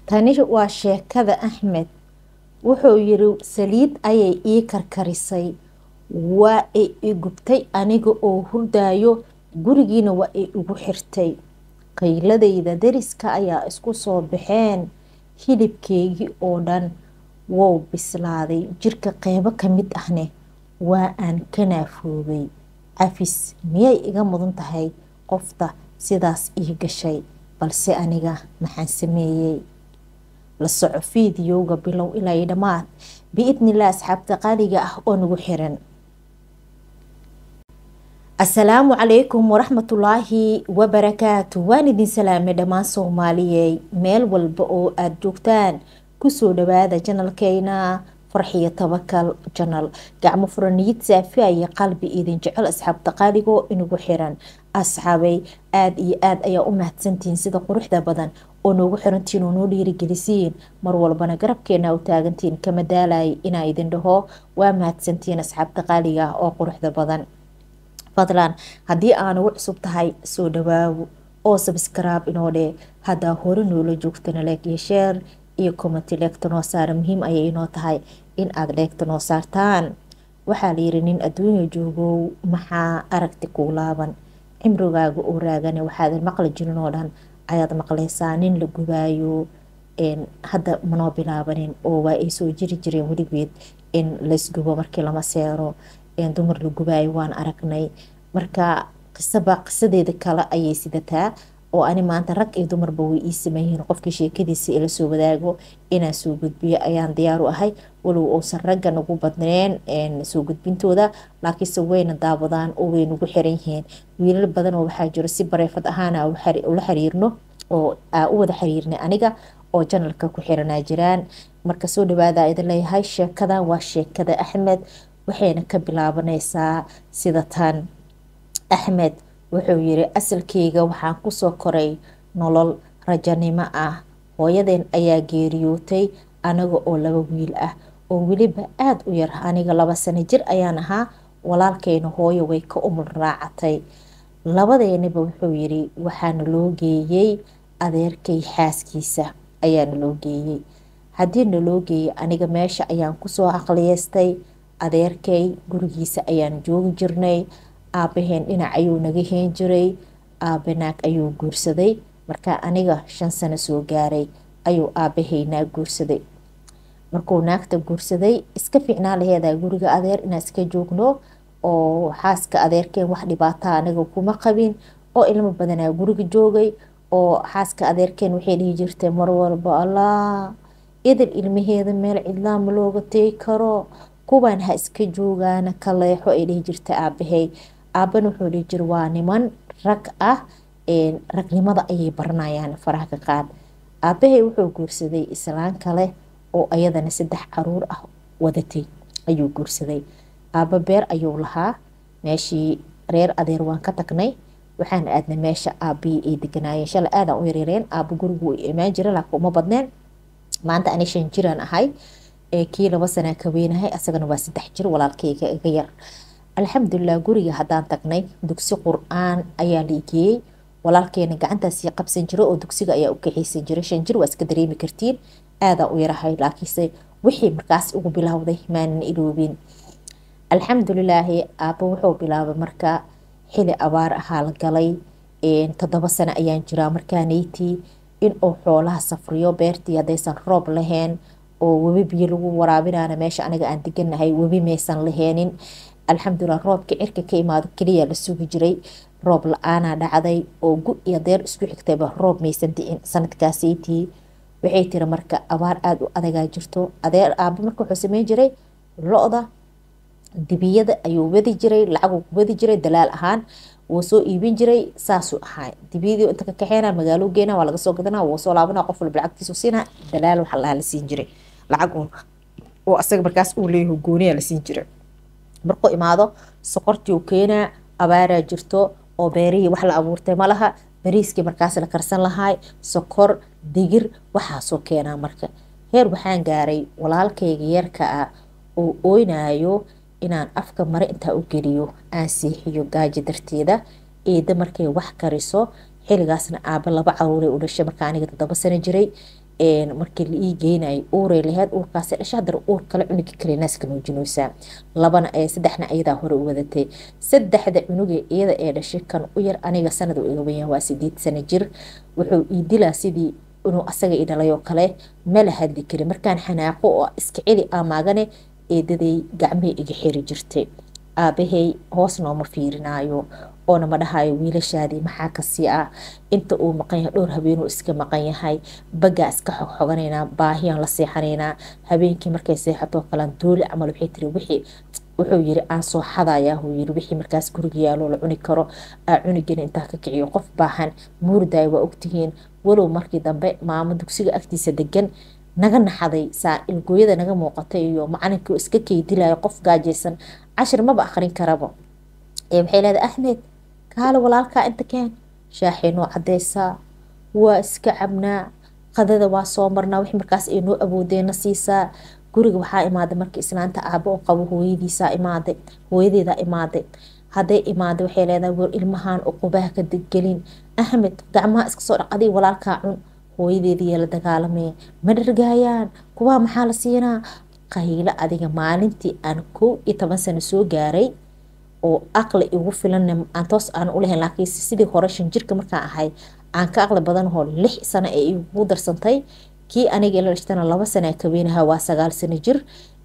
tani waa sheekada axmed wuxuu yiri saliid ayay ii karkarisay waa ay i gubtay aniga oo hurdaayo gurigiina waa ay igu xirtay qayladayda dariska ayaa isku soo baxeen hilibkeygii oo dhan wow bislaaday jirka qeybo ka mid ahne waa aan ka naafoobay cafis miyay iga mudan tahay qofta sidaas ii gashay balse aniga maxaan sameeyey la soco fiidiyowga bilow ilaa dhammaad biidnilah asxaabta qaaliga ah oo nagu xiran asalaamu calaykum waraxmatullaahi wabarakaatu waan idin salaamay dhammaan soomaaliyey meel walba oo aada joogtaan kusoo dhawaada janalkeena farxiyo tabakal janal gacmo furaniyid saafiya iyo qalbi idin jecel asxaabta qaaligo inagu xiran asxaabay aada iyo aada ayaa u mahadsantihiin sida quruxda badan oo noogu xirantiin oo noo dhiirigelisiin mar walbana garabkeena u taagantiin kama daalay inaa idin dhaho waa mahadsantihiin asxaabta qaaliga oo quruxda badan fadlan haddii aan ugu cusub tahay soo dhawaawo oo sabskraib inoo dheh haddaa hore noola joogtana leeg iyo sheer iyo commenty leegta noo saara muhiim ayay inoo tahay in aada leegta noo saartaan waxaa layiri nin adduunya joogow maxaa aragti kuu laaban cimrigaaga oo raagane waxaadan maqli jirin oo dhan ayaad maqlaysaa nin la gubaayo hadda manoo bilaabanin oo waa ay soo jiri jireen weligeed in laysgubo markii lama seero dumar la gubaayo waan aragnay marka qisaba qisadeeda kale ayay sidataa oo ani maanta rag iyo dumarba way ii sameeyihiin qofkii sheekadiisa ila soo wadaago inaan soo gudbiyo ayaan diyaar u ahay walow uusan ragga nagu badneen soo gudbintooda laakiinse wayna daawadaan oo way nagu xiran yihiin wiilal badan oo waxaa jiro si bareefad ahaana ula xiriirno oo u wada xiriirnay aniga oo janalka ku xiranaa jiraan marka soo dhawaada idin leeyahay sheekadan waa sheekada axmed waxayna ka bilaabanaysaa sida tan axmed wuxuu yiri asalkeyga waxaan kusoo koray nolol rajanimo ah hooyadeen ayaa geeriyootay anaga oo laba wiil ah oo weliba aada u yar aniga laba sano jir ayaan ahaa walaalkeyna hooyo way ka umul raacatay labadeeniba wuxuu yiri waxaana loo geeyey adeerkay xaaskiisa ayaana loo geeyey haddii naloo geeyey aniga meesha ayaan kusoo aqliyeystay adeerkay gurigiisa ayaan joogi jirnay aabaheen dhinac ayuu naga heen jiray aabe naag ayuu guursaday markaa aniga shan sano soo gaaray ayuu aabahay naag guursaday markuu naagta guursaday iska fiicnaa laheedaa guriga adeer inaan iska joogno oo xaaska adeerkeen wax dhibaataa aniga kuma qabin oo ilmo badanaa guriga joogay oo xaaska adeerkeen waxay dhihi jirtay mar walba allah idil ilmaheeda meel cidlaa ma looga tegi karo kuwaan ha iska joogaana ka leexo ay dhihi jirta aabahay aabana wuxuu dhihi jira waa niman rag ah ragnimada ayay baranayaan faraha ka qaad aabahay wuxuu guursaday islaan kale oo ayadana saddex caruur ah wadatay ayuu guursaday aaba beer ayuu lahaa meeshii reer adeer waan ka tagnay waxaan aadnay meesha aabihii ay deganaayeen shalay aadaan u yareereen aaba gurigu imaan jira laakiin uma badneen maanta ani shan jiraan ahay kii laba sanaa ka weynahay asagana waa saddex jir walaalkeyga iga yar alxamdulilah guriga haddaan tagnay dugsi qur-aan ayaa la igeeyey walaalkeena gacantaasii qabsan jira oo dugsiga ayaa u kaxeysan jira shan jir waa iska dareemi kartiin aadaan u yarahay laakiinse wixii markaas ugu bilowday maanan iloobin alxamdulilaahi aaba wuxuu bilaabay marka xili abaar ahaa la galay toddoba sano ayaan jiraa markaaneytii inuu xoolaha safriyo beertii haddaysan roob lahayn oo webi biyo lagu waraabinaana meesha aniga aan deganahay webi maysan laheenin alxamdulilah roobka cirka ka imaado keliya la sugi jiray roob la-aanaa dhacday oo gu iyo deer isku xigtayba roob maysan dicin sanadkaasaytii waxay tiri marka abaar aada u adagaa jirto adeer aaba marka wuxuu sameyn jiray lo-da dibiyada ayuu wadi jiray lacaguu ku wadi jiray dalaal ahaan wuu soo iibin jiray saasuu ahaa dibiyadii inta ka kaxeena magaalo geena waa laga soo gadana wuu soo laabana qof walba lacagtiisu siina dalaal waxa lahaa la siin jiray lacag oo asaga markaas uu leeyahay gooniya la siin jiray markuu imaado soqortii uu keenaa abaaraa jirto oo beerihii wax la abuurtay ma laha bariiskii markaas la karsan lahaay sokor digir waxaasoo keenaa marka heer waxaan gaaray walaalkayga yarka ah oo oynayo inaan afka mare intaa u geliyo aan seexiyo gaajo darteeda eeda markay wax kariso xiligaasna aaba laba caruuray u dhashay marka aniga toddoba sano jiray markii la ii geynayo uuray laheyd uurkaasi dhasha haddana uur kale cunuga kale naaska nuujinaysaa labana saddexna ayadaa hore u wadatay saddexda cunuga iyada ee dhashay kan u yar aniga sanad iga weyan waa sideed sano jir wuxuu ii dilaa sidii inuu asaga i dhalay oo kale mala hadli kari markaan xanaaqo oo iska celi amaagane eedaday gacmihii iga xiri jirtay aabahay hoos nooma fiirinaayo oona ma dhahayo wiilashaadii maxaa kasii ah inta uu maqan yahay dhowr habeenuu iska maqan yahay bagaa iska xogxoganaynaa baahiyaan la seexanaynaa habeenkii markay seexatoo kalaan dooli camal waxay tiri wixii wuxuu yiri aan soo xadayaa huu yiri wixii markaas guriga yaaloo la cuni karo aa cunigana intaa ka kiciyo qof baahan muurdaay waa ogtihiin walow markii dambe maamo dugsiga agtiisa degan naga naxaday saa ilgooyada naga muuqatay iyo macalinkii iska keydilayo qof gaajaysan cashir maba akrin karaba waxay leedahay axmed kaale walaalkaa inta keen shaaxay noo cadeysaa waa iska cabnaa qadada waa soo marnaa wix markaas ay noo awoodeena siisaa guriga waxaa imaaday marka islaanta aabo oo qabo hooyadiisaa imaaday hooyadeedaa imaaday hadday imaaday waxay leedahay war ilmahan uqubaha ka deggelin axmed gacmaha iska soo dhaq adiga walaalkaa cun hooyadeediiyaa la dagaalamaya ma dhargaayaan kuwaa maxaa la siinaa qaylo adiga maalintii aan kow iyo toban sano soo gaaray oo aqli igu filan aan toos aan ulahayn laakiin sidii hore shan jirka markaan ahay aan ka aqli badanahoo lix sano ee igu darsantay kii aniga la dhashtana laba sana kabeynaha waa sagaal sano jir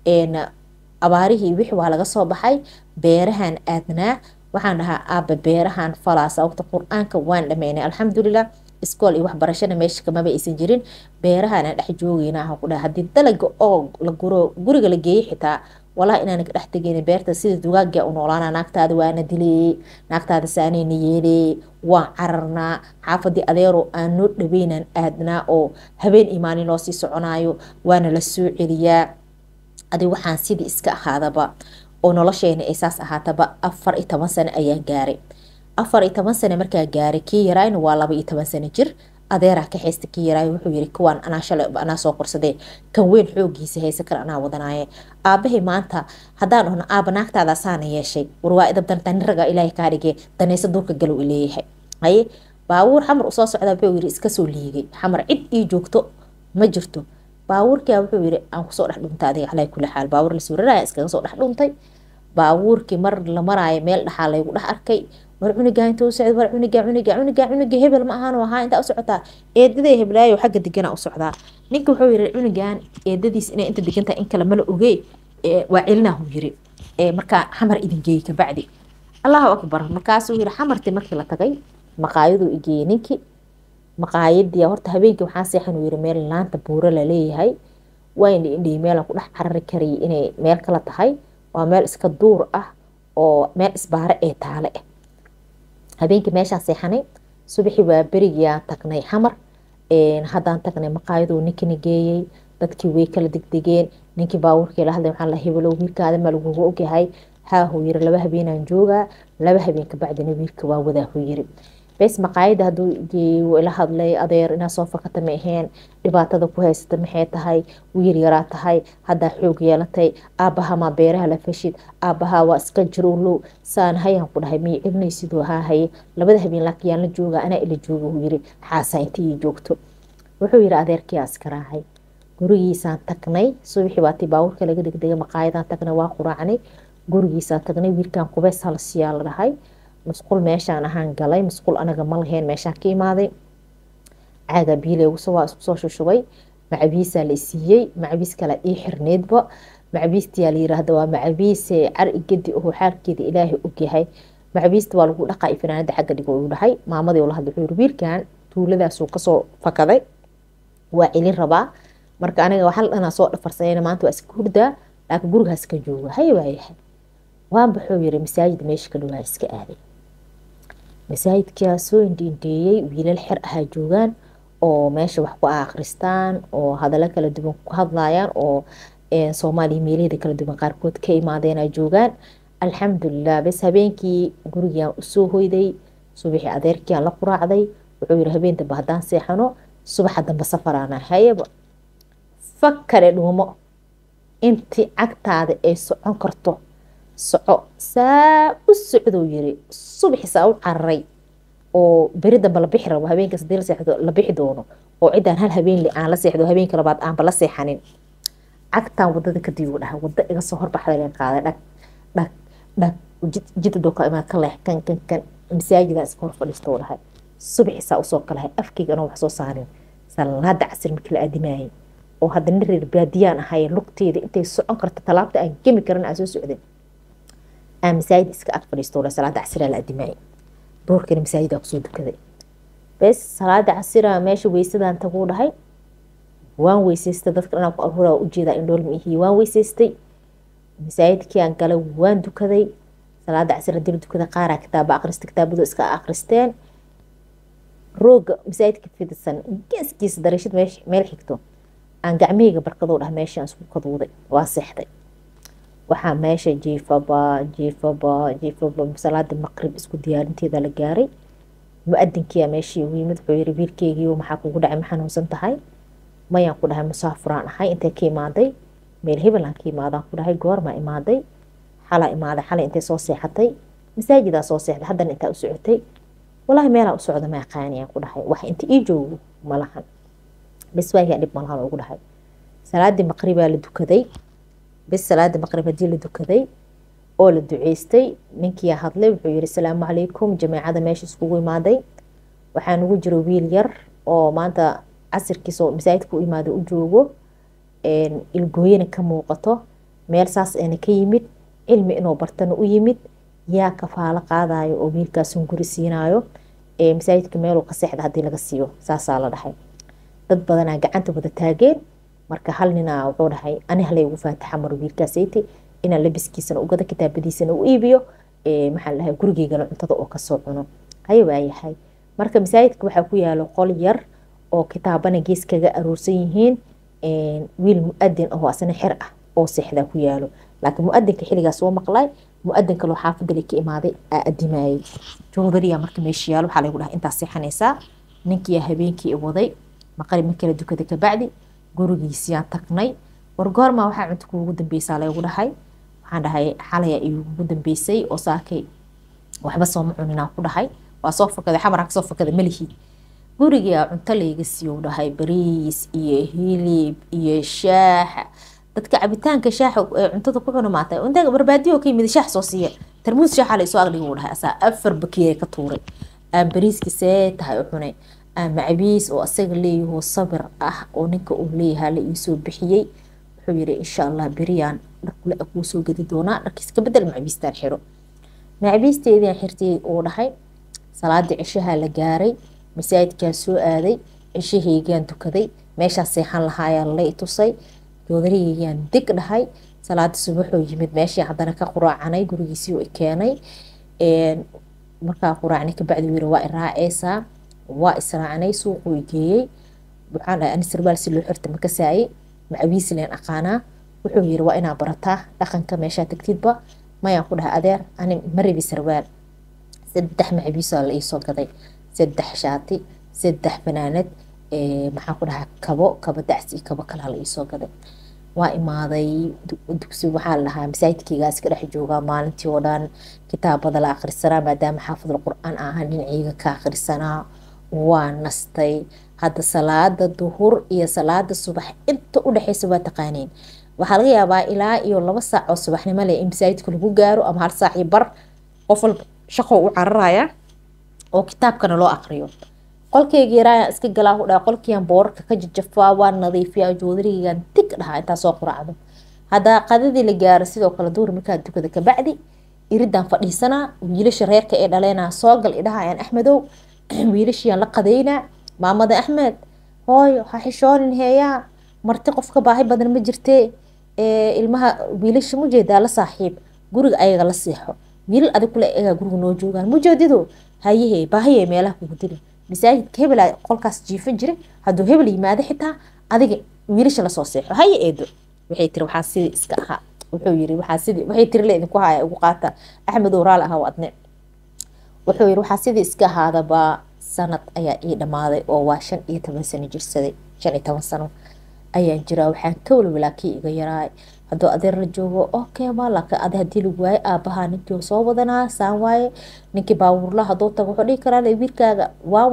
abaarihii wix waa laga soo baxay beerahan aadnaa waxaan dhahaa aaba beerahan falaasa waqti qur-aanka waan dhameynay alxamdulilah iskool iyo waxbarashana meesha kamaba aysan jirin beerahan aan dhex joogeyna aha ku dhaha haddii dalaga oo la guro guriga la geeyey xitaa walaa inaan ka dhex tegeyn beerta sida dugaaga u noolaana naagtaada waana dileeyey naagtaada saanayna yeeleeyey waan cararnaa xaafadii adeero aan noo dhaweynaan aadnaa oo habeen imaanin loo sii soconaayo waana la soo celiyaa adi waxaan sidii iska ahaadaba oo nolosheena ay saas ahaataba afar iyo toban sano ayaan gaaray afar iyo toban sano markaa gaaray kii yaraayna waa laba iyo toban sano jir adeeraa ka haysta kii yaraayo wuxuu yiri kuwaan anaa shalay anaa soo qorsadee kan weyn xoogiisa haysa kale anaa wadanaaye aabahay maanta haddaan dhahno aaba naagtaada saana yeeshay war waa idab dantan raga ilaahay kaa dhigee danaysa duurka galow ileeyahay haye baabuur xamar usoo socdaa wuxuu yiri iska soo liigay xamar cid ii joogto ma jirto baabuurkia wuxuu yiri aan kusoo dhex dhuntay adiga calaa kulli xaal baabuur la suuraraya iskaga soo dhex dhuntay baabuurkii mar la maraayo meel dhaxaa laygu dhex arkay war cunigaa inta u socda war cuniga cuniga cuniga cuniga hebel ma ahaan ahaa intaa u socotaa eedaday heblaayo xagga deganaa u socdaa ninka wuxuu yiri cunigan eedadiis inay inta degantahay in kale mala ogey waa celinaahu yiri markaa xamar idin geeyey kabacdi allahu akbar markaasuu yiri xamartii markii la tagay maqaayaduu igeeyey ninkii maqaayadii horta habeenkii waxaa seexan uu yiri meel laanta buuro la leeyahay waa indhi indhii meelaan ku dhex carari karayay inay meel kala tahay waa meel iska duur ah oo meel isbaare ee taale ah habeenkii meeshaan seexanay subaxii waa berigiaan tagnay xamar haddaan tagnay maqaayaduu ninkina geeyey dadkii way kala degdegeen ninkii baabuurkii la hadlay waxaan la hebelow wiilkaada ma lagugu ogyahay haahuu yiri laba habeenaan joogaa laba habeen kabacdina wiilka waa wadaahuu yiri bes maqaayada haduu geeyey wuu ila hadlay adeer inaa soo fakata ma aheen dhibaatada ku haysata maxay tahay wiil yaraa tahay haddaa xoog yeelatay aabaha maa beeraha la fashid aabaha waa iska jirowlow saan hayaan ku dhahay miyay celinaysiduu ahaa haye labada habeen laakiin yaan la jooga anaa ila jooga wuu yiri xaasaa intii ii joogto wuxuu yiri adeerkii iska raacay gurigiisaan tagnay subaxii baatii baabuurka laga degdegay maqaayadaan tagnay waa quraacnay gurigiisaan tagnay wiilkan qubeys halsiyaa la dhahay musqul meeshaan ahaan galay musqul anaga ma lahayn meeshaan ka imaaday caaga biileeguso waa isku soo shushubay macabiisaa la isiiyey macabiis kale ii xirneedba macabiistiyaa la yiraahda waa macabiise car igadi oho xaalkeeda ilaahay ogyahay macabiista waa lagu dhaqaa fanaanada xagga dhigo uu dhahay maamadii ula hadlay wuxuu yiri wiilkan tuuladaasuu kasoo fakaday waa celin rabaa marka aniga hal dhanaa soo dhafarsanayna maanta waa iska hurdaa laakiin gurigaas ka jooga hay waayahay waan baxuu yiri masaajid meesha ka dhowaa iska aaday masaajidkaa soo indhiindheeyey wiilal xer ahaa joogaan oo meesha wax ku akhristaan oo hadallo kala duwan ku hadlayaan oo soomaaliya meelaheeda kala duwan qaarkood ka imaadeena joogaan alxamdulilah bes habeenkii gurigaan usoo hoyday subaxii adeerkiaan la quraacday wuxuu yiri habeen dambe haddaan seexano subaxa dambe safaraana hayaba fakale dhuumo intii cagtaada ay socon karto soco saa u socdou yiri subaxi saa u cararay oo beri dambe la bixi rabo habeenkaas hadii la seexdo la bixi doono oo ciddaan hal habeenle aan la seexdo habeenka labaad aanba la seexanin cagtaan wadada kadib uu dhahay wada iga soo horbaxda leen qaaday dhag dhag dhag jidda doo ka imaad ka leex kan kan kan masaajidaan iska hor fadhiista uu dhahay subaxiisaa usoo kalahay afkeyga anoo wax soo saarin salaada casir markii la aadimaayay oo haddana reer baadiyaan ahay lugteeda intay socon karta talaabta aan gemi karin aan soo socday aan masaajid iska ag fadhiisto uu dhahay salaada casiraa la aadimaayay doorkana masaajidaa kusoo dukaday bes salaada casira meesha weysadaan taguu dhahay waan weysaystay dadka dhanaa ku aruuraa ujeedaa in dhoolma ihii waan weysaystay masaajidkii aan galay waan dukaday salaada casir hadii la dukaday qaaraa kitaaba akhrista kitaabadu iska akhristeen rooga masaajidka fidisan geeskiisa dariishad meel xigto aan gacmahayga barkadoo dhah meeshaan isku kaduuday waa seexday waxaa meesha jiifaba jiifaba jiifaba salaada maqrib isku diyaarinteeda la gaaray mu-adinkiyaa meeshii ugu yimid wuxuu yiri wiilkeygii maxaa kugu dhacay ma xanuunsan tahay mayaan ku dhahay musaafuraan ahay intay ka imaaday meel hebelaan ka imaadaan ku dhahay goormaa imaaday xalaa imaaday xalay intay soo seexatay masaajidaa soo seexday haddana intaa u socotay walaahi meelaa u socda ma aqaaniyaan ku dhahay wax inta ii joogo malahan bes waagaa dhib malahan ugu dhahay salaadii maqribaa la dukaday bes salaadii maqrib haddii la dukaday oo la duceystay ninkiyaa hadlay wuxuu yiri asalaamu calaykum jameecada meesha iskugu imaaday waxaa nugu jiro wiil yar oo maanta casirkiisa masaajidka u imaada u joogo ilgooyana ka muuqato meel saas eena ka yimid cilmi inuu bartana u yimid yaa kafaalo qaadayo oo wiilkaasun guri siinayo masaajidka meeluu ka seexda haddii laga siiyo saasaa la dhahay dad badanaa gacanta wada taageen marka hal ninaa wuxuu dhahay ani halay ugu faataxa maro wiilkaasayti inaan labiskiisana ugada kitaabadiisana u iibiyo maxaa la dhahay gurigeygana cuntada oo kasoo cuno haya waayahay marka masaajidka waxaa ku yaalo qol yar oo kitaabana gees kaga aroorsan yihiin wiil mu-adin ahoo asna xer ah oo seexdaa ku yaalo laakiin mu-adinka xilligaas soo maqlay mu-adin kaloo xaafadale ka imaaday aa adimaayay joodariya marka meesha yaalo waxaa lagu dhahay intaas seexanaysaa ninkiyaa habeenkii waday maqrib markii la dukaday kabacdi gurigiisiyaan tagnay war goormaa waxaa cunto kuugu dambeysaa laygu dhahay waxaan dhahay xalaya iugu dambeysay oo saakay waxba sooma cuninaan ku dhahay waa soo fakaday xamaraan kasoo fakaday malihii gurigaa cunto layga siiyo dhahay bariis iyo hilib iyo shaaxa dadka cabitaanka shaaxa ee cuntada ku cuna maata inta barbaadiyo ka yimid shaax soo siiya tarmuus shaaxa la isoo aqliga uu dhahay asaa afar bakiye ka tuuray aan bariiska see tahay u cunay aan macabiis oo asaga leeyahoo sabir ah oo ninka uu leeyahaa la iisoo bixiyey wuxuu yiri insha allah beriyaan dharkule kuu soo gedi doonaa dharkiis ka bedel macabiistaan xiro macabiisteediaan xirtay uu dhahay salaadii cishaha la gaaray masaajidkaan soo aaday cishaheygaan dukaday meeshaa seexan lahaayaa lala itusay joodarigeygaan deg dhahay salaada subaxoo yimid meeshii haddana ka quraacanay gurigiisii i keenay markaa quraacnay kabacdi wiri waa iraaceysaa waa israacnay suuquu geeyey waxaan dhahay ani sarbaal si loo xirta makasaayey macabiisi leen aqaanaa wuxuu yiri waa inaa barataa dhaqanka meeshaa tagtidba mayaan ku dhahay adeer ani ma rabi sarbaal saddex macabiisaa la iisoo gaday saddex shaati saddex banaanad maxaan ku dhahaa kabo kabo dacsi kabo kalaa la iisoo gaday waa imaaday dugsi waxaa la dhahaa masaajidkeygaas ka dhex joogaa maalintii oo dhan kitaabada la akhrisanaa maadaama xaafidul qur-aan ahaan dhinaciyga ka akhrisanaa waa nastay hadda salaada duhur iyo salaada subax inta u dhexeysa waa taqaaniin waxaa laga yaabaa ilaa iyo laba saac oo subaxnimo leh in masaajidka lagu gaaro ama hal saac iyo bar qof walba shaqo u cararaya oo kitaabkana loo aqriyo qolkeyga yaraayan iska galaa u dhaha qolkiian boorarka ka jajafaa waa nadiifiyaa joodarigan dig dhahaa intaa soo quraacdo haddaa qadadii la gaaro sidoo kale duhur markaa dukada kabacdi iridaan fadhiisanaa wiilasha reerka ee dhaleynaa soo gal idhahayaan axmedow wiilashiyaan la qadeynaa maamada axmed hooyo ha xishoonin heeyaa marti qofka baahi badan ma jirtee ilmaha wiilasha mujeedaa la saaxiib guriga ayaga la seexo wiilal adig kule egaa guriga noo joogaan mujeedido hayahe baahiye meelaha kugu diri masaajidka hebela qolkaas jiifo jira hadduu hebel yimaado xitaa adiga wiilasha lasoo seexo haye eedo waxay tiri waxaa sidii iska ahaa wuxuu yiri waxaa sidii waxay tiri le idinku haya ugu qaata axmed oo raali ahaa adne wuxuu yiri waxaa sidii iska ahaadaba sanad ayaa ii dhammaaday oo waa shan iyo toban sano jirsaday shan iyo toban sano ayaan jiraa waxaan ka walwalaa kii iga yaraay hadduu adeer la joogo okay maalaka adi hadii lagu waaye aabahaa ninkii soo wadanaa saan waaye ninkii baabuurla hadduu tago wuxuu dhihi karaa wiilkaaga waa waday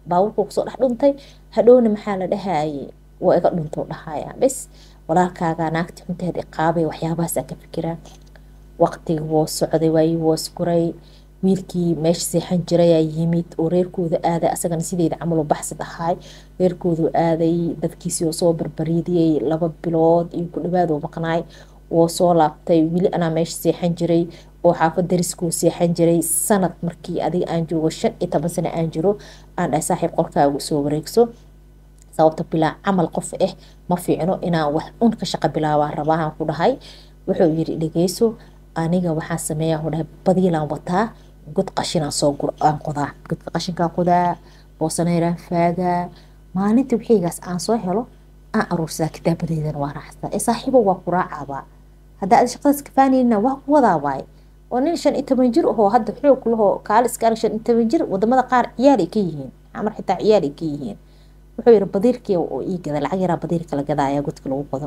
baabuurka kusoo dhex dhuntay hadhowna maxaa la dhahaye waa iga dhunto dhahaya bes walaalkaaga naagti xunteed iqaabay waxyaabahaasa ka fikiraa waqtiga woo socday waayii woo iskuray wiilkii meesha seexan jirayaa yimid oo reerkooda aaday asagana sideeda camaloo baxsid ahaay reerkoodu aaday dadkiisii oo soo barbariidiyey laba bilood iyo ku dhawaadoo maqnaay woo soo laabtay weli anaa meesha seexan jiray oo xaafad dariskuu seexan jiray sanad markii adiga aan joogo shan iyo toban sano aan jiro aan dhahay saaxiib qolkaagu soo wareegso sababta bilaa camal qof ah ma fiicno inaan wax un ka shaqo bilaabaa rabaahan ku dhahay wuxuu yiri dhegeyso aniga waxaan sameeyaa dhahay badiilaan wataa god qashinaan soo aan qodaa godka qashinkaa qodaa boosaneyraan faagaa maalintii wixiigaas aan soo helo aan aruursadaa kitaabadeydana waa raaxsataa ee saaxiibo waa ku raacaabaa haddaa ad shaqadaas kafaanayna waa ku wadaa waaye oo nin shan iyo toban jir ahoo hadda xoog lahoo kaaliska shan iyo toban jir wadamada qaar ciyaal ay ka yihiin camar xitaa ciyaal ay ka yihiin wuxuu yiri badiirkii oo ii gada lacag yaraa badiirka la gadaaya godka lagu qodo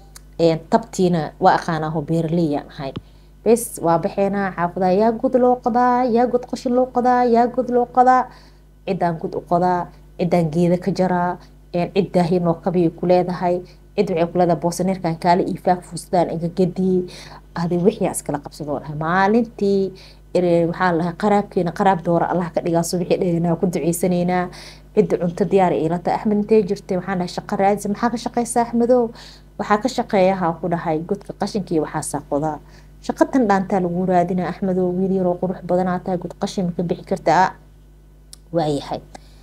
tabtiina waa aqaanaaho beeraleyaan ahay bes waa baxeenaa xaafadaa yaa god loo qodaa yaa god qashin loo qodaa yaa god loo qodaa ciddaan god u qodaa ciddaan geeda ka jaraa cid daahinoo kabiyay ku leedahay cid waxay ku leedahay boosaneerkan kaale iyo faag fuustaan iga gadii adi wixii iskala qabsadoo dhahay maalintii waxaa lahay qaraabkeena qaraab doora allah ka dhigaa subixii dheganaa ku duceysanaynaa cidda cunto diyaar iilata axmed intee jirtay waxaan dhahay shaqo raadisa maxaa ka shaqeysa axmedow waxaa ka shaqeeyahaa ku dhahay godka qashinkii waxaasaa qodaa shaqo tan dhaantaa lagu raadina axmedow wiil yaroo qurux badanaa tahay god qashin maka bixi kartaa waayahay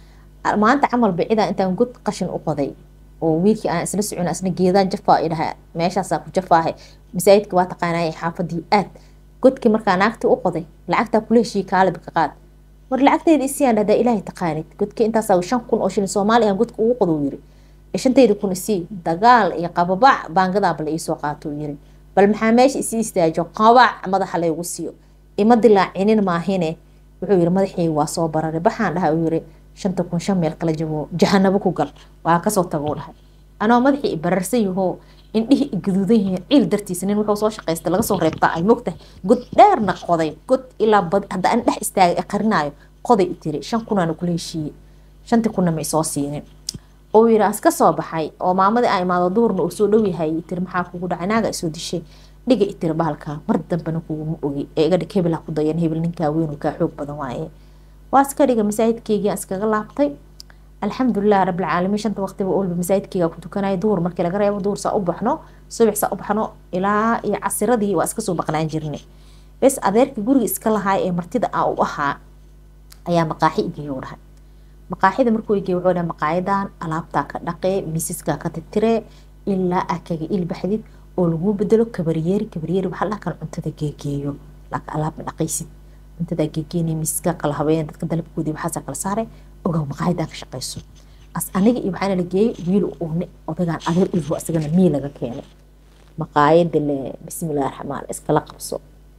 maanta camalba cidaa intaan god qashin u qoday oo wiilkii aan isla socon isna geedaan jafaa i dhaha meeshaasaa ku jafaahay masaajidka waa taqaanaaye xaafadii aad godkii markaa naagtii u qoday lacagtaa kula heshii kaaliba ka qaad war lacagteeda isiyaan dhahdaa ilaahay taqaanid godkii intaasaa shan kun oo shilin soomaaliya godka ugu qodo yiri shantayda kun isii dagaal iyo qababac baangadaaba la iisoo qaato yiri bal maxaa meesha isi istaajo qabac madaxa laygu siiyo ima dilaacinin maahine wuxuu yiri madaxii waa soo bararay baxaan dhaha uu yiri shanta kun shan meel kala jabo jahanabo ku gal waa kasoo tago dhahay anoo madaxii bararsan yahoo indhihii gaduudan yihiin ciil dartiisa nin wuxuu soo shaqaystay laga soo reebtaa ay mogtahay god dheerna qoday god ilaa bad hadda aan dhex istaagay ee qarinaayo qoday i tiri shan kunaana kula heshiiyey shantii kunna ma isoo siinin oo yiri aska soo baxay oo maamadii aa imaado duurna uu soo dhow yahay tiri maxaa kugu dhacay naaga isoo dishay dhiga i tiri bahalkaa mar dambena kuguma ogi ee iga dhig hebel ha ku dayan hebel ninkaa weyn kaa xoog badan waaye waa iska dhiga masaajidkeygii aan iskaga laabtay alxamdulilah rabilcaalamiin shanta waqtiba olba masaajidkeyga ku tukanaya duhur markii laga reebo duhur saa u baxno subax saa u baxno ilaa iyo casiradii waa iska soo baqnaan jirnay bes adeerkii guriga iska lahaay ee martida aa u ahaa ayaa maqaaxi igeeyo dhahay maqaaxida markuu igeey wuxuu dhahay maqaayadan alaabtaa ka dhaqee miisaskaa ka tirtiree ilaa aa kaga ilbaxdid oo laguu bedelo kabaryeeri kabaryeeri waxaa dhakan cuntada geegeeyo laakiin alaab ma dhaqaysid cuntada geegeynay miisaskaa kala habeeyeen dadka dalabkoodii waxaasaa kala saaray ogow maqaayadan ka shaqayso as aniga iyo waxaana la geeyey wiil uune odagaan adeer udbo isagana mii laga keenay maqaayada le bismillahi raxmaan iskala qabso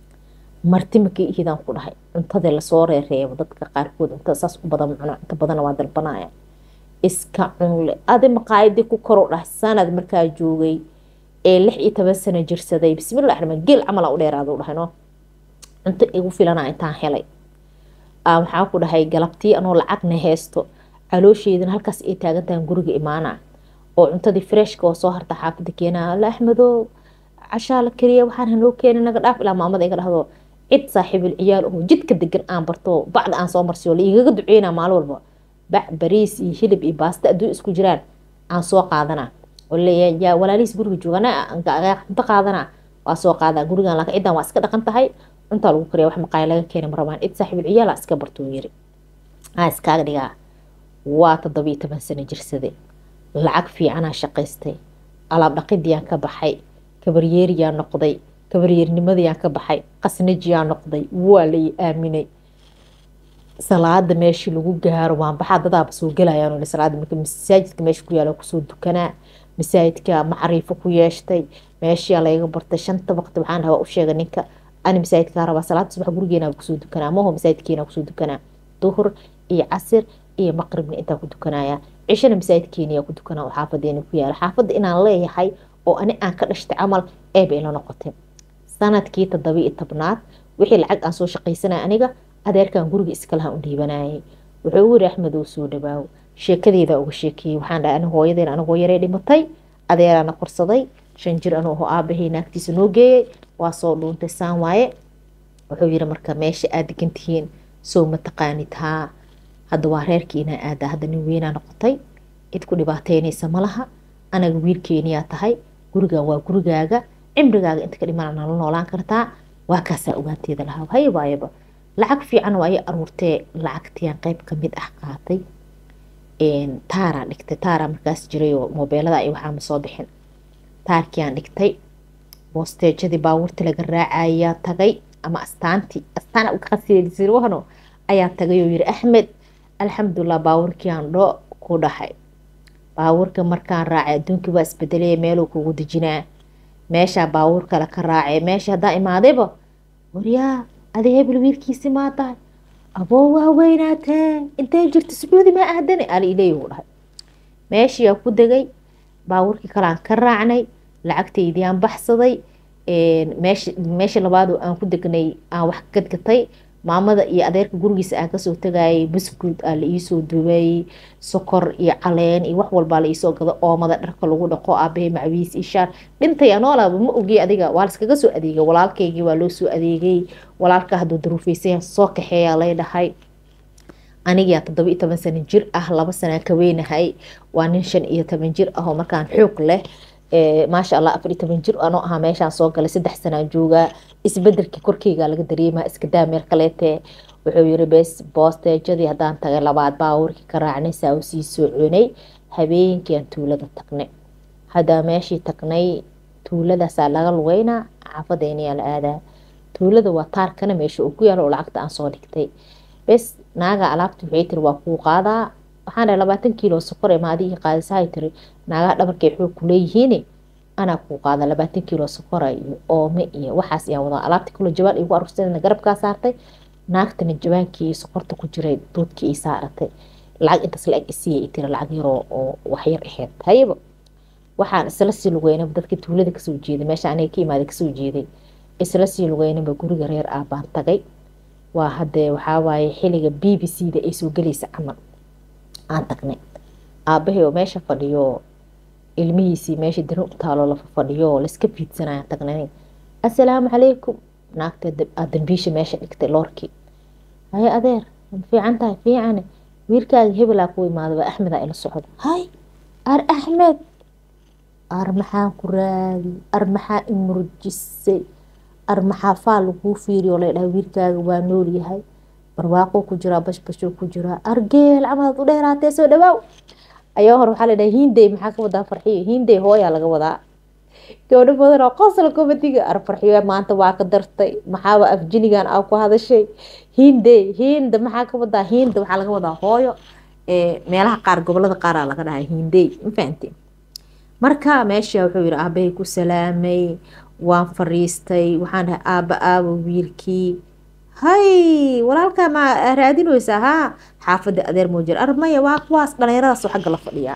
marti makii ihidaan ku dhahay cuntada lasoo reereebo dadka qaarkood cuntada saas u badan cuno inta badana waa dalbanaya iska cunle adi maqaayadii ku koro dhahay sanad markaa joogay ee lix iyo toban sano jirsaday bismillahi raxmaan geel camal u dheeraado dhahay no cunto igu filana intaan helay waxaa ku dhahay galabtii anoo lacagna haysto caloosheedana halkaas ay taagantahan guriga imaana oo cuntadii freshka oo soo harta xaafada keenaa alla axmedow cashaa la kariya waxaan hanoo keena naga dhaaf ilaa maamada iga dhahdo cid saaxiibul ciyaal oo jidka degan aan barto bacda aan soo marsiyo la igaga duceynaa maalin walba bac bariis iyo hilib iyo baasta adduun isku jiraan aan soo qaadanaa oo leeyahay yaa walaalihiis guriga joogana cunto qaadanaa waa soo qaadaa gurigan laakiin ciddan waa iska dhaqan tahay cuntaa lagu kariya wax maqaaya laga keenay marabaan cid saaxiibul ciyaala iska bartuu yiri aa iskaaga dhigaa waa toddobiyo toban sano jirsade lacag fiicanaa shaqaystay alaab dhaqidiyaan ka baxay kabaryeeriyaa noqday kabaryeernimadayaan ka baxay qasnajiyaa noqday waa lay aaminay salaada meeshii lagu gaaro waan baxaa dadaaba soo gelayaan salaada marka masaajidka meesha ku yaala kusoo dukanaa masaajidka macriifo ku yeeshtay meeshiyaa layga bartay shanta waqti waxaan dhahaa u sheegay ninka ani masaajidkaa rabaa salaada subax gurigeenaa kusoo dukanaa maho masaajidkeena kusoo dukanaa duhur iyo casir iyo maqribna intaa ku dukanaya cishana masaajidkeeniyaa ku dukanaa oo xaafadeena ku yaala xaafadda inaan leeyahay oo ani aan ka dhashtay camal eeba ila noqotay sanadkii toddoba iyo tobnaad wixii lacag aan soo shaqaysanaya aniga adeerkan guriga iskalaha u dhiibanayay wuxuu u yiri axmed uu soo dhawaawo sheekadeeda uga sheekeeyey waxaan dhahay aniga hooyadeen anigoo yaree dhimatay adeeraana korsaday shan jir anuu aho aabahey naagtiisa noo geeyey waa soo dhuuntay saan waaye wuxuu yiri marka meesha aad degan tihiin soo ma taqaanid haa hadda waa reerkii inaa aada hadda nin weynaa noqotay cid ku dhibaateynaysa malaha anaga wiilkeeniyaa tahay gurigan waa gurigaaga cimrigaaga inta ka dhimana nala noolaan kartaa waa kaasaa ogaanteeda lahaa haybaayaba lacag fiican waa ay aruurtee lacagtiyan qeyb kamid ah qaatay taaraa dhigtay taaraa markaas jiray oo moobeelada ay waxaama soo bixin taarkiaan dhigtay boosteejadii baabuurta laga raacayaa tagay ama astaantii astaan qasirsirwahno ayaa tagay oo yiri axmed alxamdulilah baabuurkiaan dho ku dhahay baabuurka markaan raacay adduunkii waa isbedelaya meeluu kugu dejinaa meeshaa baabuur kale ka raacay meesha haddaa imaadayba waryaa adi hebel wiilkiisi maa tahay aboo waa weynaatee intay jirta sacuudi maa aadane ali ileeyuu dhahay meeshiyaa ku degay baabuurkii kaleaan ka raacnay lacagtaydii aan baxsaday meesha meesha labaad aan ku degnay aan wax gadgatay maamada iyo adeerka gurigiisa aan kasoo tagayay buskud aa la iisoo dubayy sokor iyo caleen iyo wax walbaa la iisoo gado oomada dharka lagu dhaqo aabahe macwiis iyo shaar dhintay anoolaaba ma ogey adiga waa laskaga soo adeegay walaalkaygii waa loo soo adeegay walaalka hadduu daruufeysaya soo kaxeeyaa lay dhahay anigaa toddoba iyo toban sano jir ah laba sanaan ka weynahay waa nin shan iyo toban jir ah oo markaan xoog leh maasha allah afar iyo toban jir anoo ahaa meeshaan soo galay saddex sanaan joogaa isbedelkii korkeyga laga dareemaa iskadaa meel kaleete wuxuu yiri bes boosteejadii haddaan tagay labaad baabuurkii ka raacnay saa u sii soconay habeenkiiaan tuulada tagnay haddaa meeshii tagnay tuuladaasaa laga lugeynaa xaafadeeniyaa la aadaa tuulada waa taarkana meesha uu ku yaalo oo lacagta aan soo dhigtay bes naaga alaabta waxay tiri waa kuu qaadaa waxaan dhahay labaatan kiilo sokor ee maadigii qaadisahay tiri naagaha dhabarkay xoog ku leeyihiin anaa kuu qaada labaatan kiilo sokora iyo oome iyo waxaas ayaa wadaa alaabta kilo jabaan igu aruursadana garabkaa saartay naagtana jabaankii sokorta ku jiray duudkii ii saaratay lacag intaas la-eg isiiya tiri lacag yaroo oo waxyar aheyd hayaba waxaan isla sii lugeynaba dadka tuulada kasoo jeeday meesha aniga ka imaaday kasoo jeeday isla sii lugeynaba guriga reer ah baan tagay waa hadee waxawaaye xiliga b b c da ay soo gelaysa camal aan tagnay aabahay oo meesha fadhiyo ilmihiisii meesha darin u taalo lafa fadhiyo laiska fiidsanayaan tagnay assalaamu calaykum naagta dambiisha meesha dhigtay loorkii haye adeer ma fiican tahay fiicane wiilkaaga hebelaa ku imaadaba axmedaa ila socda hay ar axmed ar maxaan ku raadi ar maxaa imurjisay ar maxaa faal laguu fiiriyo la dhahay wiilkaaga waa nool yahay barwaaqo ku jiraa bashbashoo ku jiraa argeel camalaad u dheeraatee soo dhawaaw ayaa hore waxaa la dhahay hindey maxaa ka wadaa farxiyo hindey hooyaa laga wadaa gabdho badan oo qosla komadiga ar farxiyo maanta waa ka dartay maxaaba afjinigan aa ku hadashay hindey hinda maxaa ka wadaa hinda waxaa laga wadaa hooyo meelaha qaar gobolada qaaraa laga dhahay hindey ma fahanti marka meesha wuxuu yihi aabahay ku salaamay waan fariistay waxaan dhahay aaba aaba wiilkii hay walaalkaa ma raadinaysaa haa xaafada adeer moojir armaya waa kuwaas dhalinyaradaas xagga la fadhiyaa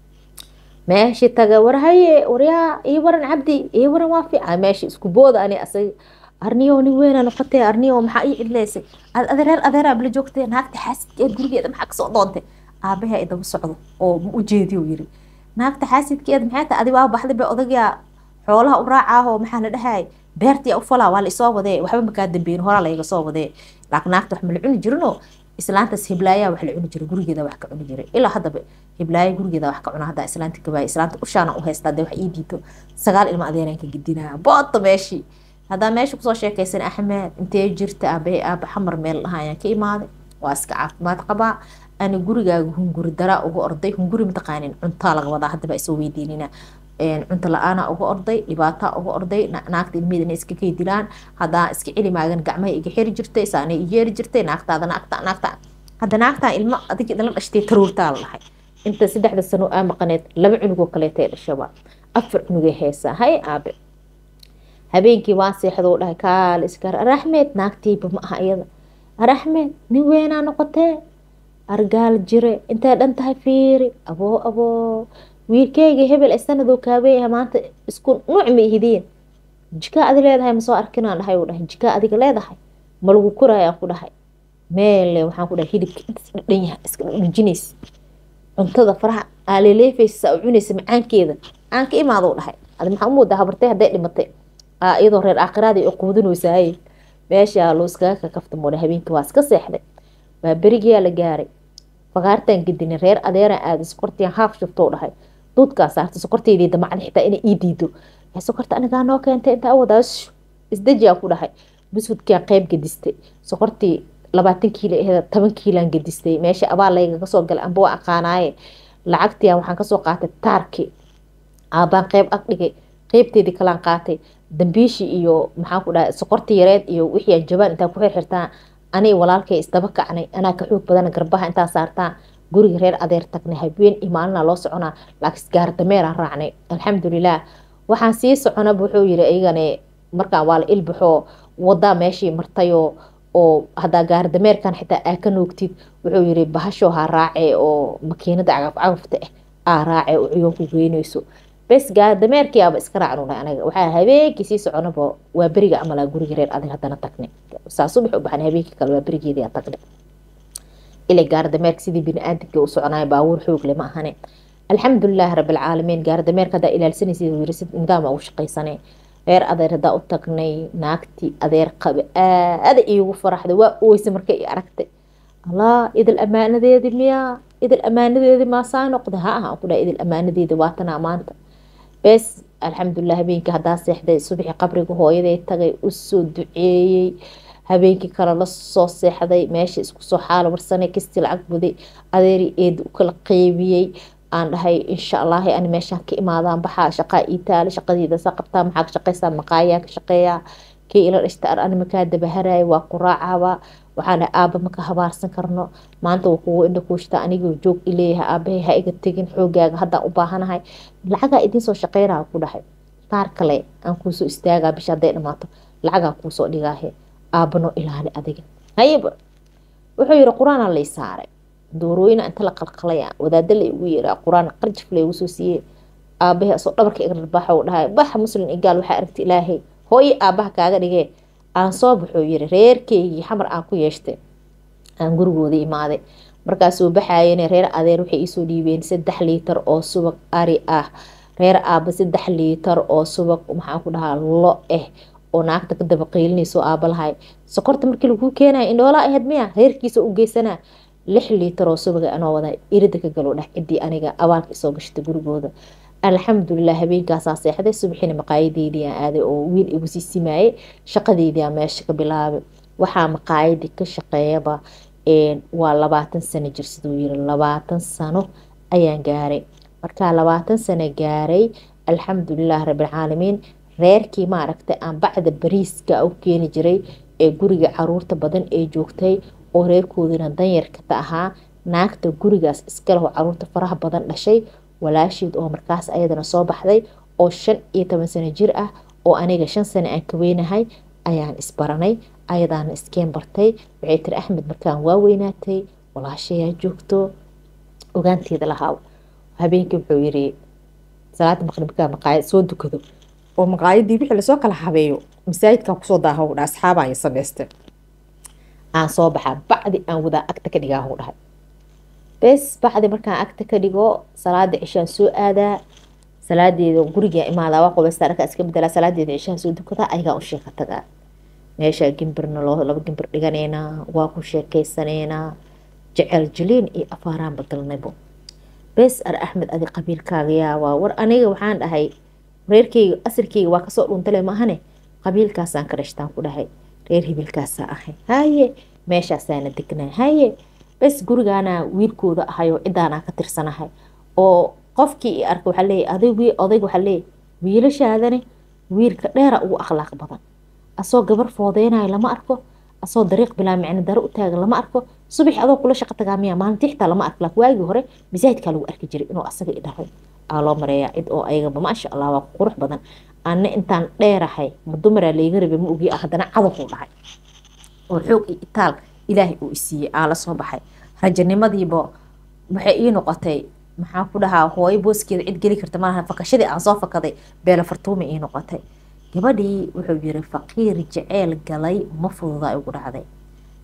meeshii taga war haye waryaa ii waran cabdi ii waran waa fiican meeshii isku booda ani asag arniyo nin weyna noqotee arniyo maxaa ii cidleysay adeer adeeraa bala joogtee naagta xaasidkeed gurigeeda maxaa kasoo doontay aabaha ay daba socdo oo ma ujeediyo yiri naagta xaasidkeed maxay tahay adi waa baxday ba odagaa xoolaha u raacaahoo maxaa la dhahay beertii u falaa waa la isoo wadee waxba makaa dambeyn horaa layga soo wadee laakiin naagta wax ma la cuni jirinoo islaantaas hiblaayaa wax la cuni jiray gurigeeda wax ka cuni jiray ilaa haddaba hiblaayo gurigeeda wax ka cuna haddaa islaanta gabaaya islaanta ushaana u haystaa dee wax ii diito sagaal ilma adeeraan ka gedinaa boodda meeshii haddaa meesha kusoo sheekaysan axmed intee jirta aabahe aaba xamar meel dhaha ayaan ka imaaday waa iska caafimaad qabaa ani gurigaaga hunguri daraa uga orday hunguri mataqaanin cuntaa laga wadaa haddaba isoo weydiinina cunto la-aana uga orday dhibaataa uga orday naagta ilmeeda inay iska keydilaan haddaan iska celi maagan gacmaha iga xiri jirtay saanay i yeeri jirtay naagtaada naagta naagta hadda naagtaa ilmo adig idinla dhashtay taruurtaa la dhahay inta saddexda sano aa maqaneed laba cunugoo kaleetay dhashaba afar cunugay heesaa hay aabe habeenkii waan seexdoo dhahay kaale iskar araxmed naagtiiba ma aha iyada araxmed nin weynaa noqotee argaal jire intay dhan tahay fiiri aboo aboo wiilkeyga hebel ee sanadoo kaaweyaha maanta isku nuuc ma ihidiin jikaa adi leedahay masoo arkinaan dhahay uu dhahay jikaa adiga leedahay ma lagu korayaan ku dhahay meelle waxaan ku dhahay hilibka intaas dhadhan yahay iska dhadhajinays cuntada faraha aaleleefaysa u cunaysa macaankeeda aan ka imaado dhahay adi maxaa u moodaa habartay hadday dhimatay iyadoo reer aakhiraadii u quudinaysaay meesha loo iskaga kakafta moodha habeenkii waa iska seexday waa berigiyaa la gaaray fagaartaan gedinay reer adeeraan aaday sokortiyan haaf shubtou dhahay duudkaa saartay sokorteydii damacda xitaa inay ii diido sokorta anigaa noo keentay intaa wadaa isdejiyaa ku dhahay busfudkiaan qeyb gedistay sokortii labaatan kiilo aheed toban kiilaan gedistay meesha abaal laygaga soo galay amba waa aqaanaaye lacagtiya waxaan kasoo qaatay taarki aabaan qeyb ag dhigay qeybteedii kalaan qaatay dambiishii iyo maxaan ku dhahay sokortii yareed iyo wixii aan jabaan intaa ku xirxirtaan aniga walaalkay isdaba kacnay anaa ka xoog badan garbaha intaa saartaan guriga reer adeer tagnay habeen iyo maalina loo soconaa laakiin gaardameeraan raacnay alxamdulilah waxaan sii soconaba wuxuu yiri iyagane markaan waa la ilbaxoo wadaa meeshii martayoo oo hadaa gaardameerkan xitaa aa ka noogtid wuxuu yiri bahashoo ha raace oo makiinada cagaf cagafta ah aa raace oo ciyoon ku geynayso bes gaardameerkiiaba iska raacnu dhahay anaga waxaa habeenkii sii soconaba waa beriga amalaa guriga reer adeer haddana tagnay saa subax u baxan habeenkii kale waa berigeedii tagnay ilay gaardameerka sidii bini-aadamkii u soconaya baabuur xoog le ma ahane alxamdulilaahi rabilcaalamiin gaardameerka hadaa ilaalsanaysa yiri nidaama ugu shaqaysanee reer adeer hadaa u tagnay naagtii adeer qabe aada iigu faraxday waa oysa markay i aragtay allah idil amaanadeedi miyaa idil amaanadeedi maasaa noqda ha aha ku dhaha idil amaanadeedi waatanaa maanta bes alxamdulilah habeenkii hadaa seexday subaxii qabriga hooyaday tagay usoo duceeyey habeenkii kale lasoo seexday meesha isku soo xaalo marsanay kastii lacag buday adeeri eed u kala qeybiyey aan dhahay insha allahi ani meeshaan ka imaadaan baxaa shaqaa ii taale shaqadiida saa qabtaa maxaa ka shaqaysaa maqaayaa ka shaqeeyaa kii ila dhashta ar ani makaa dabaharaya waa ku raacaaba waxaan dhahay aaba maka habaarsan karno maanta wuu kugu indha kuushtaa anigoo joog ileeyahay aabahay ha iga tegin xoogaaga haddaan u baahanahay lacagaa idinsoo shaqeynaa ku dhahay taar kale aan kuusoo istaagaa bisha hadday dhamaato lacagaa kuusoo dhigaahe aabano ilaali adiga hayaba wuxuu yiri qur-aanaa lay saaray doorooyina inta la qalqalaya wadaada la igu yeeraa qur-aan qarjif la igu soo siiyey aabahe asoo dhabarka iga dharbaaxa uu dhahay baxa muslim igaal waxaa aragta ilaahay hooye aabaha kaaga dhigee aan soo baxuu yiri reerkeygii xamar aan ku yeeshtay aan gurigooda imaaday markaasuu baxayene reer adeer waxay iisoo dhiibeen saddex liitar oo subag ari ah reer aaba saddex liitar oo subag maxaan ku dhahaa lo ah oo naagta ka daba qeylinayso aabalahay sokorta markii laguu keenaya indhoolaa ahayd miya reerkiisa u geysanaa lix liitar oo subaga anoo wada irida ka galo dheh ciddii aniga abaalka isoo gashtay gurigooda alxamdulilah habeenkaasaa seexday subaxiina maqaayadeydii aan aaday oo wiil igu sii simaayey shaqadeydii aan meesha ka bilaabay waxaa maqaayadii ka shaqeeyaba waa labaatan sano jir siduu yiri labaatan sano ayaan gaaray markaa labaatan sano gaaray alxamdulilah rabilcaalamiin reerkii maaragtay aan bacda bariiska u keeni jiray ee guriga caruurta badan ee joogtay oo reerkoodina danyarkata ahaa naagta gurigaas iskaleho caruurta faraha badan dhashay walaasheed oo markaas ayadana soo baxday oo shan iyo toban sano jir ah oo aniga shan sano aan ka weynahay ayaan isbaranay ayadaana iskeen bartay waxay tiri axmed markaan waa weynaatay walaashayaa joogto ogaanteeda lahaa habeenkii wuxuu yiri salaada maqribkaa maqaayad soo dukado oo maqaayadii wixii lasoo kala habeeyo masaajidkan kusoo daaha dha asxaabaan samaystay aan soo baxaa bacdi aan wadaa agta ka dhigaa huu dhahay bes bacdi markaan agta ka dhigo salaada cishaan soo aadaa salaadeeda guriga imaadaa waa qubaysta dharka iska bedelaa salaadeeda cishaan soo dukadaa ayagaa u sheeka tagaa meesha gimbirna loo laba gimbir dhiganeynaa waa ku sheekeysaneynaa jecel jiliin iyo afaaraan badalnaybo bes ar axmed adi qabiilkaaga yaa waa war aniga waxaan dhahay reerkeyga asirkeyga waa kasoo dhuntale maahane qabiilkaasaan ka dhashtaan ku dhahay reer hibilkaasaa ahay haye meeshaasaana degnaa haye bes gurigaana wiilkooda ahayoo cidaanaa ka tirsanahay oo qofkii i arka waxaa leeyahy adig odayg waxaa leeyahy wiilashaadani wiilka dheera ugu akhlaaq badan asoo gabar foodeynayo lama arko asoo dariiq bilaa micno daro u taagan lama arko subax adoo kula shaqo tagaa miya maalintii xitaa lama arko laakiin waagii hore masaajidkaa lagu arki jiray inuu asaga i dharay aa loo mareeyaa cid oo ayagaba maasha allah waa qurux badan anna intaan dheerahay ma dumaraa layga rabay ma ogi haddana cadabuu dhahay oo xoog iyo itaal ilaahay uu isiiyey aa la soo baxay rajanimadiiba waxay ii noqotay maxaan ku dhahaa hooyo booskeeda cid geli karta malaha fakashadii aan soo fakaday beela fartuuma ii noqotay gabadhii wuxuu yiri faqiir jeceyl galay ma fududaa igu dhacday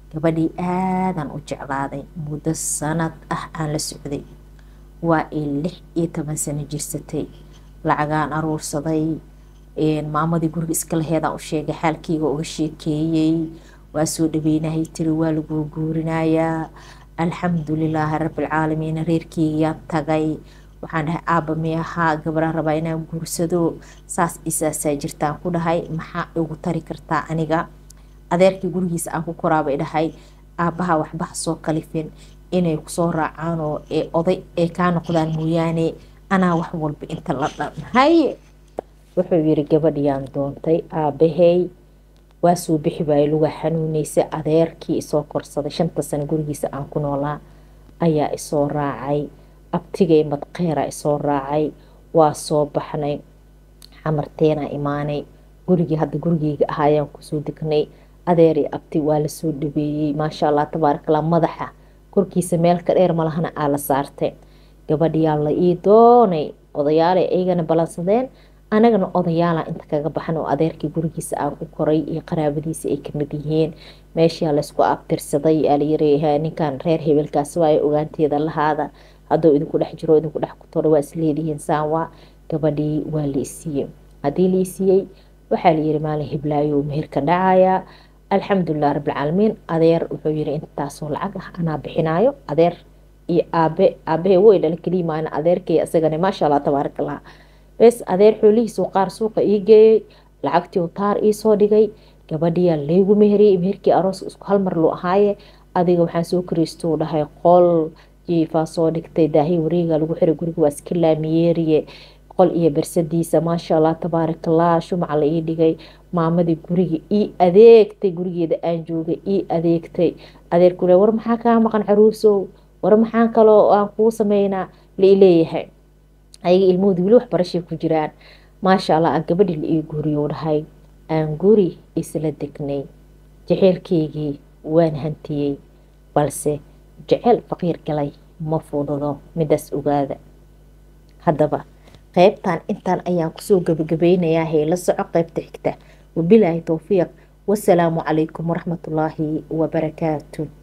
gabadhii aadan u jeclaaday muddo sanad ah aan la socday waa ay lix iyo toban sano jirsatay lacagaan aruursaday maamadii guriga iska laheedaan u sheegay xaalkeyga uga sheekeeyey waa soo dhaweynahay tiri waa laguu guurinayaa alxamdulilaahi rabbilcaalamiin reerkeygayaan tagay waxaan dhahay aaba miyahaa gabaraan rabaa inaan guursado saas isaasaa jirtaan ku dhahay maxaa igu tari kartaa aniga adeerkii gurigiisa aan ku koraabay dhahay aabaha waxbaha soo kalifin inay kusoo raacaan oo oday ay kaa noqdaan mooyaane anaa wax walba inta la dhanhay wuxuu yiri gabadhiyaan doontay aabahey waa soo bixi waayey luga xanuuneysa adeerkii isoo korsaday shanta sano gurigiisa aan ku noolaa ayaa isoo raacay abtigay madqeera isoo raacay waa soo baxnay xamarteena imaanay gurigii hadda gurigeyga ahaayaan kusoo degnay adeeri abti waa lasoo dhabeeyey maasha allah tabaarakallah madaxa korkiisa meelka dheer malahana aa la saartay gabadhiyaa la ii doonay odayaalay aygana ballansadeen anagana odayaalaa inta kaga baxan oo adeerkii gurigiisa aan ku koray iyo qaraabadiisa ay kamid yihiin meeshaa laysku abtirsaday alayiri ninkan reer hebelkaas waayo ogaanteeda lahaada hadduu idinku dhex jiro idinku dhex kutoro waa isleedihiin saanwa gabadhii waa la isiiyey haddii la isiiyey waxaa layiri maalin hiblaayo meherka dhacaya alxamdulilah rabbilcaalamiin adeer wuxuu yiri intaasoo lacag ah anaa bixinaayo adeer iyo aabe aabahe way dhala keliyimaana adeerkay isagana maasha allah tabaarakallah bes adeer xoolihiisuu qaar suuqa ii geeyey lacagtii taar iisoo dhigay gabadhiyaa laygu meheriyey meherkii aroos isku halmar loo ahaaye adiga waxaan soo kariistuu dhahay qol jiifaa soo dhigtay daahi wareega lagu xiray guriga waa iska laamiyeeriye qol iyo bersadiisa maasha allah tabaarakallah shumaca la ii dhigay maamadii guriga ii adeegtay gurigeeda aan joogay ii adeegtay adeerkule war maxaa kaa maqan caruusow war maxaa kaloo aan kuu sameynaa lai leeyahay ayaga ilmahooda weli waxbarashay ku jiraan maasha allah aan gabadhii la ii guuriyo dhahay aan guri isla degnay jaceylkeygii waan hantiyey balse jeceyl faqiir galay ma fududo midaas ogaada haddaba qeybtan intaan ayaan kusoo gabagabeynayaa heela soco qeybta xigta wabilaahi towfiiq wasalaamu calaykum waraxmatullaahi wabarakaatu